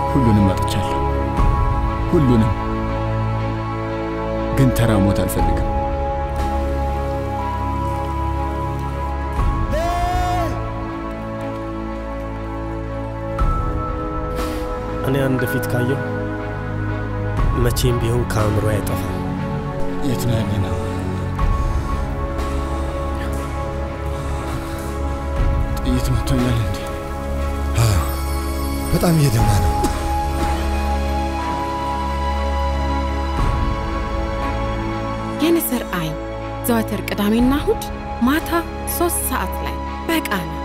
ሁሉንም አጥቻለሁ። ሁሉንም። ግን ተራ ሞት አልፈልግም። እኔ አንድ ፊት ካየው መቼም ቢሆን ከአእምሮ አይጠፋም። የት ነው ያለ ነው? ጥይት መቶኛል እንዴ? በጣም እየደማ ነው። የንስር አይን ዘወትር ቅዳሜና እሁድ ማታ ሶስት ሰዓት ላይ በቃና